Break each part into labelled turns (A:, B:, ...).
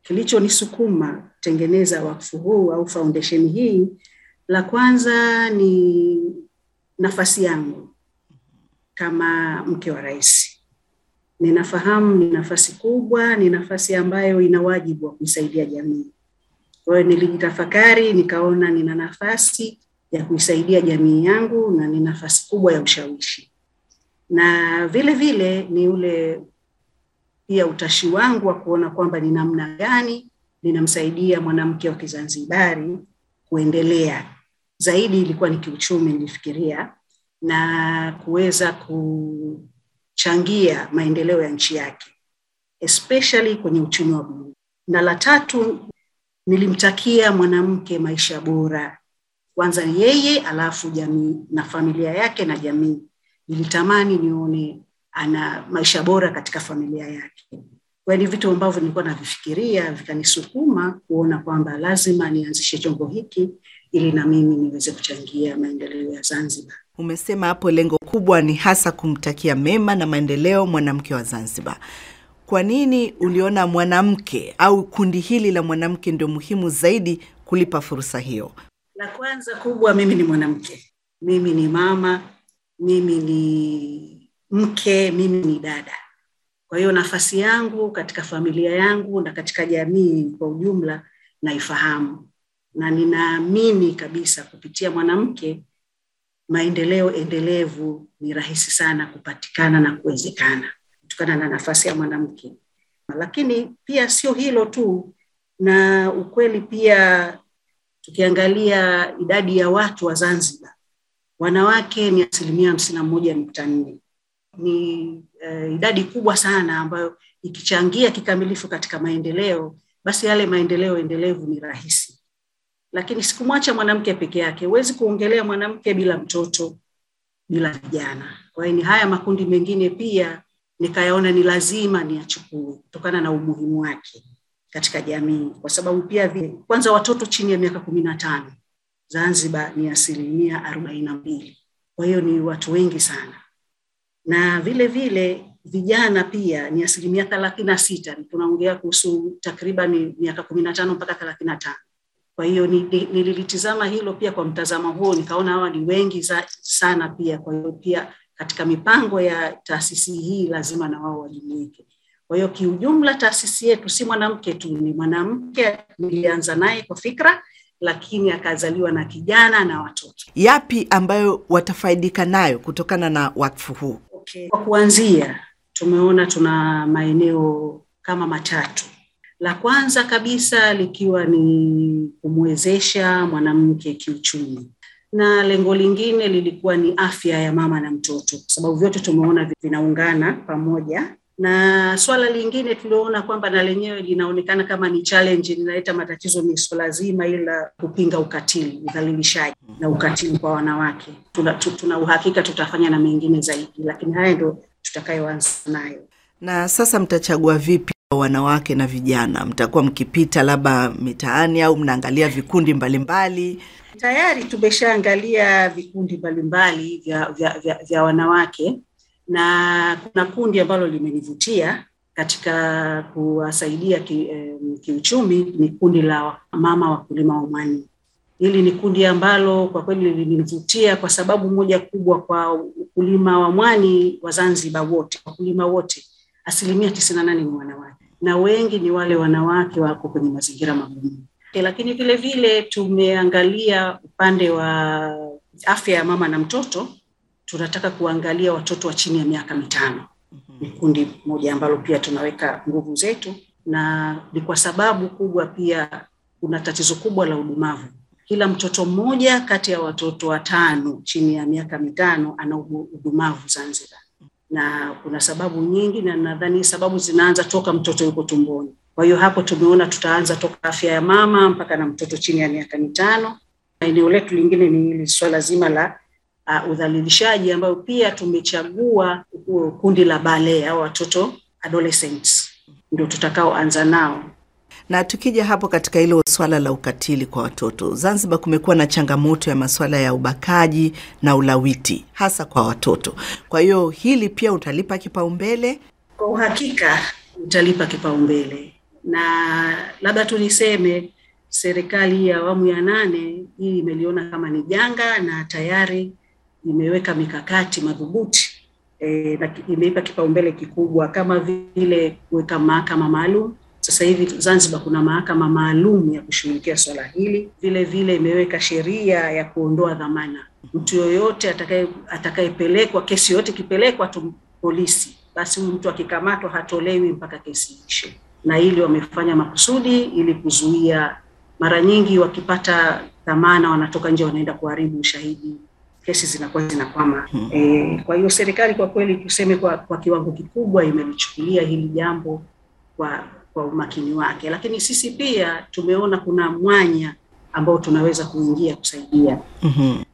A: kilichonisukuma kutengeneza wakfu huu au foundation hii, la kwanza ni nafasi yangu kama mke wa rais. Ninafahamu ni nafasi kubwa, ni nafasi ambayo ina wajibu wa kuisaidia jamii. Kwa hiyo nilijitafakari, nikaona nina nafasi ya kuisaidia jamii yangu na ni nafasi kubwa ya ushawishi, na vile vile ni ule pia utashi wangu wa kuona kwamba ni namna gani ninamsaidia mwanamke wa Kizanzibari kuendelea zaidi. Ilikuwa ni kiuchumi, nilifikiria na kuweza kuchangia maendeleo ya nchi yake especially kwenye uchumi wa buluu. Na la tatu, nilimtakia mwanamke maisha bora, kwanza yeye, alafu jamii na familia yake na jamii. Nilitamani nione ana maisha bora katika familia yake. Kwa ni vitu ambavyo nilikuwa navifikiria vikanisukuma kuona kwamba lazima nianzishe chombo hiki ili na mimi niweze kuchangia maendeleo ya Zanzibar.
B: Umesema hapo lengo kubwa ni hasa kumtakia mema na maendeleo mwanamke wa Zanzibar. Kwa nini uliona mwanamke au kundi hili la mwanamke ndio muhimu zaidi kulipa fursa hiyo?
A: La kwanza kubwa, mimi ni mwanamke, mimi ni mama, mimi ni mke, mimi ni dada. Kwa hiyo nafasi yangu katika familia yangu na katika jamii kwa ujumla naifahamu, na ninaamini kabisa kupitia mwanamke maendeleo endelevu ni rahisi sana kupatikana na kuwezekana kutokana na nafasi ya mwanamke. Lakini pia sio hilo tu, na ukweli pia, tukiangalia idadi ya watu wa Zanzibar, wanawake ni asilimia hamsini na moja nukta nne ni uh, idadi kubwa sana ambayo ikichangia kikamilifu katika maendeleo, basi yale maendeleo endelevu ni rahisi. Lakini sikumwacha mwanamke peke yake, huwezi kuongelea mwanamke bila mtoto, bila vijana. Kwa hiyo ni haya makundi mengine pia nikayaona ni lazima niyachukue kutokana na umuhimu wake katika jamii, kwa sababu pia vile, kwanza watoto chini ya miaka kumi na tano Zanzibar ni asilimia arobaini na mbili. Kwa hiyo ni watu wengi sana na vile vile vijana pia ni asilimia thelathini na sita. Tunaongea kuhusu takriban miaka kumi na tano mpaka thelathini na tano. Kwa hiyo nililitizama hilo pia kwa mtazamo huo, nikaona hawa ni wengi za, sana pia. Kwa hiyo pia katika mipango ya taasisi hii lazima na wao wajumuike. Kwa hiyo kiujumla, taasisi yetu si mwanamke tu, ni mwanamke nilianza naye kwa fikra, lakini akazaliwa na kijana na watoto.
B: Yapi ambayo watafaidika nayo kutokana na wakfu huu?
A: Okay. Kwa kuanzia tumeona tuna maeneo kama matatu. La kwanza kabisa likiwa ni kumwezesha mwanamke kiuchumi, na lengo lingine lilikuwa ni afya ya mama na mtoto, kwa sababu vyote tumeona vinaungana pamoja na swala lingine tulioona kwamba na lenyewe linaonekana kama ni challenge, linaleta matatizo, ni swala zima ili la kupinga ukatili, udhalilishaji na ukatili kwa wanawake. Tuna, tuna uhakika tutafanya na mengine zaidi, lakini haya ndio tutakayoanza nayo.
B: Na sasa mtachagua vipi wanawake na vijana? Mtakuwa mkipita labda mitaani au mnaangalia vikundi mbalimbali mbali?
A: Tayari tumeshaangalia vikundi mbalimbali vya, vya, vya, vya wanawake na kuna kundi ambalo limenivutia katika kuwasaidia ki, eh, kiuchumi ni kundi la mama wakulima wa mwani. Hili ni kundi ambalo kwa kweli limenivutia kwa sababu moja kubwa, kwa ukulima wa mwani wa Zanzibar wote, wakulima wote asilimia tisini na nane ni wanawake na wengi ni wale wanawake wako kwenye mazingira magumu. Lakini vile vile tumeangalia upande wa afya ya mama na mtoto tunataka kuangalia watoto wa chini ya miaka mitano. Ni kundi moja ambalo pia tunaweka nguvu zetu, na ni kwa sababu kubwa pia kuna tatizo kubwa la udumavu. Kila mtoto mmoja kati ya watoto watano chini ya miaka mitano ana udumavu Zanzibar, na kuna sababu nyingi, na nadhani sababu zinaanza toka mtoto yuko tumboni. Kwa hiyo hapo tumeona tutaanza toka afya ya mama mpaka na mtoto chini ya miaka mitano. Eneo letu lingine ni hili swala zima la uh, udhalilishaji ambayo pia tumechagua uh, kundi la bale au watoto adolescents ndio tutakaoanza nao.
B: Na tukija hapo katika hilo swala la ukatili kwa watoto, Zanzibar kumekuwa na changamoto ya masuala ya ubakaji na ulawiti hasa kwa watoto. Kwa hiyo hili pia utalipa kipaumbele?
A: Kwa uhakika utalipa kipaumbele. na labda tu niseme serikali ya awamu ya nane hii imeliona kama ni janga na tayari imeweka mikakati madhubuti e, na imeipa kipaumbele kikubwa kama vile kuweka mahakama maalum. Sasa hivi Zanzibar kuna mahakama maalum ya kushughulikia swala hili. Vile vile imeweka sheria ya kuondoa dhamana. Mtu yoyote atakaye atakayepelekwa, kesi yoyote ikipelekwa tu polisi, basi huyu mtu akikamatwa hatolewi mpaka kesi ishe, na hili wamefanya makusudi ili kuzuia. Mara nyingi wakipata dhamana wanatoka nje, wanaenda kuharibu ushahidi kesi zinakuwa zinakwama. Hmm. E, kwa hiyo serikali kwa kweli tuseme kwa, kwa kiwango kikubwa imelichukulia hili jambo kwa kwa umakini wake, lakini sisi pia tumeona kuna mwanya ambao tunaweza kuingia kusaidia.
B: Mhm.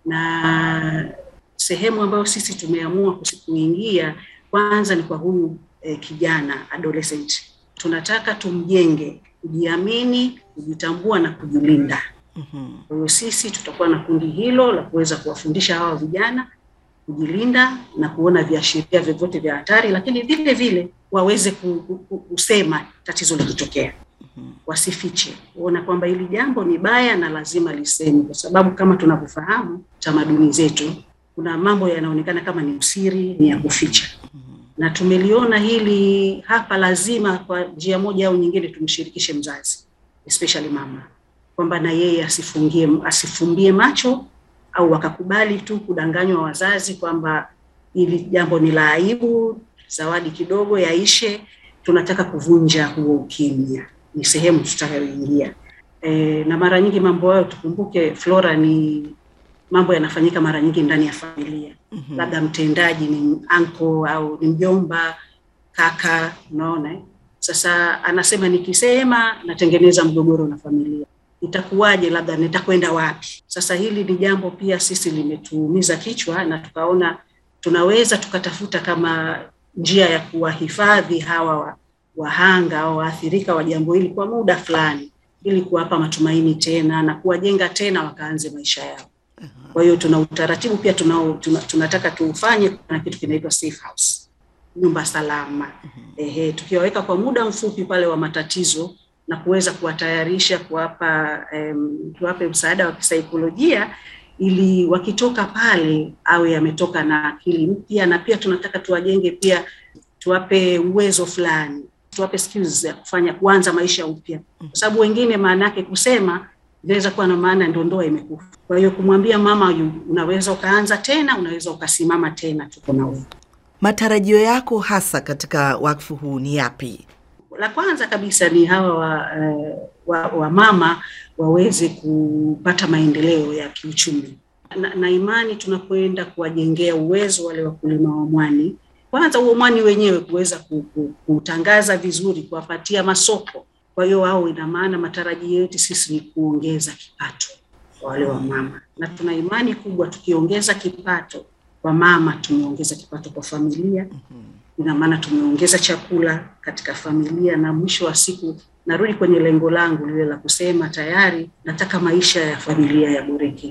A: Na sehemu ambayo sisi tumeamua kuingia kwanza ni kwa huyu eh, kijana adolescent, tunataka tumjenge kujiamini, kujitambua na kujilinda.
B: Mhm.
A: Kwa hiyo sisi tutakuwa na kundi hilo la kuweza kuwafundisha hawa vijana kujilinda na kuona viashiria vyovyote vya hatari, lakini vile vile waweze ku- ku- ku- kusema tatizo likitokea, wasifiche, kuona kwamba hili jambo ni baya na lazima lisemwe, kwa sababu kama tunavyofahamu tamaduni zetu, kuna mambo yanaonekana kama ni usiri, ni ya kuficha na tumeliona hili hapa, lazima kwa njia moja au nyingine tumshirikishe mzazi, especially mama, kwamba na yeye asifungie asifumbie macho au wakakubali tu kudanganywa wazazi kwamba hili jambo ni la aibu, zawadi kidogo yaishe. Tunataka kuvunja huo ukimya, ni sehemu tutakayoingia. E, na mara nyingi mambo hayo tukumbuke, Flora, ni mambo yanafanyika mara nyingi ndani ya familia
B: Mhm.
A: labda mtendaji ni anko au ni mjomba kaka, unaona eh? Sasa anasema nikisema natengeneza mgogoro na familia, itakuwaje? Labda nitakwenda wapi? Sasa hili ni jambo pia sisi limetuumiza kichwa, na tukaona tunaweza tukatafuta kama njia ya kuwahifadhi hawa wa- wahanga au waathirika wa jambo hili kwa muda fulani, ili kuwapa matumaini tena na kuwajenga tena wakaanze maisha yao. Kwa hiyo tuna utaratibu pia tunao, tuna, tunataka tuufanye. Kuna kitu kinaitwa safe house, nyumba salama. Ehe, tukiwaweka kwa muda mfupi pale wa matatizo na kuweza kuwatayarisha, kuwapa em, tuwape msaada wa kisaikolojia ili wakitoka pale awe ametoka na akili mpya, na pia tunataka tuwajenge pia, tuwape uwezo fulani, tuwape skills ya kufanya kuanza maisha upya, kwa sababu wengine maana yake kusema inaweza kuwa na maana ndio ndoa imekufa. Kwa hiyo kumwambia mama yu, unaweza ukaanza tena, unaweza ukasimama tena, tuko na wewe.
B: Matarajio yako hasa katika wakfu huu ni yapi?
A: La kwanza kabisa ni hawa wa, eh, wa, wa mama waweze kupata maendeleo ya kiuchumi na, na imani tunapoenda kuwajengea uwezo wale wakulima wa mwani, kwanza huo mwani wenyewe kuweza ku- ku- kuutangaza vizuri, kuwapatia masoko. Kwa hiyo wao, ina maana matarajio yetu sisi ni kuongeza kipato kwa wale wa mama, na tuna imani kubwa tukiongeza kipato kwa mama, tumeongeza kipato kwa familia ina maana tumeongeza chakula katika familia, na mwisho wa siku narudi kwenye lengo langu lile la kusema tayari nataka maisha ya familia yaboreke,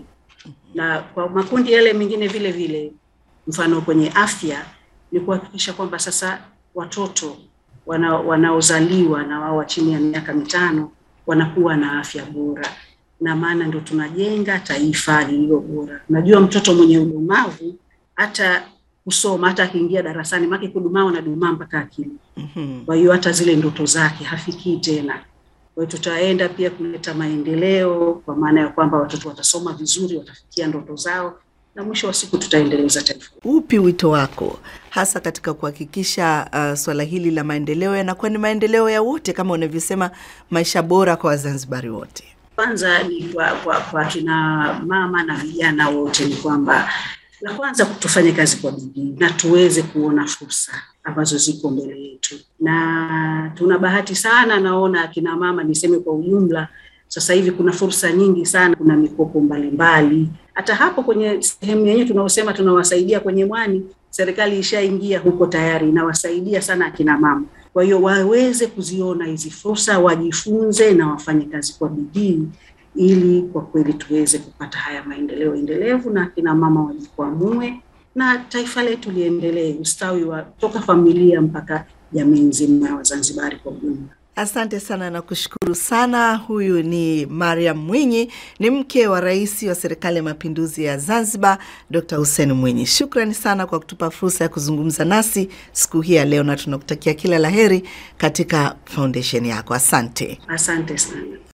A: na kwa makundi yale mengine vile vile, mfano kwenye afya ni kuhakikisha kwamba sasa watoto wana, wanaozaliwa na wao wa chini ya miaka mitano wanakuwa na afya bora, na maana ndio tunajenga taifa lililo bora. Unajua, mtoto mwenye udumavu hata kusoma hata akiingia darasani make kudumaa unadumaa mpaka akili.
B: Mhm.
A: Kwa hiyo hata zile ndoto zake hafikii tena. Kwa hiyo tutaenda pia kuleta maendeleo, kwa maana ya kwamba watoto watasoma vizuri, watafikia ndoto zao, na mwisho wa siku tutaendeleza taifa.
B: Upi wito wako hasa katika kuhakikisha uh, swala hili la maendeleo yanakuwa ni maendeleo ya wote, kama unavyosema, maisha bora kwa Wazanzibari wote?
A: Kwanza ni kwa, kwa, kwa kina mama na vijana wote ni kwamba la kwanza tufanye kazi kwa bidii na tuweze kuona fursa ambazo ziko mbele yetu, na tuna bahati sana, naona akina mama, niseme kwa ujumla, sasa hivi kuna fursa nyingi sana, kuna mikopo mbalimbali. Hata hapo kwenye sehemu yenyewe tunaosema tunawasaidia kwenye mwani, serikali ishaingia huko tayari, inawasaidia sana akina mama. Kwa hiyo waweze kuziona hizi fursa, wajifunze na wafanye kazi kwa bidii ili kwa kweli tuweze kupata haya maendeleo endelevu na akina mama wajikwamue na taifa letu liendelee, ustawi wa toka familia mpaka jamii nzima ya Wazanzibari kwa ujumla.
B: Asante sana na kushukuru sana. Huyu ni Mariam Mwinyi, ni mke wa rais wa serikali ya mapinduzi ya Zanzibar, Dr Hussein Mwinyi. Shukrani sana kwa kutupa fursa ya kuzungumza nasi siku hii ya leo, na tunakutakia kila laheri katika foundation yako. Asante.
A: Asante sana.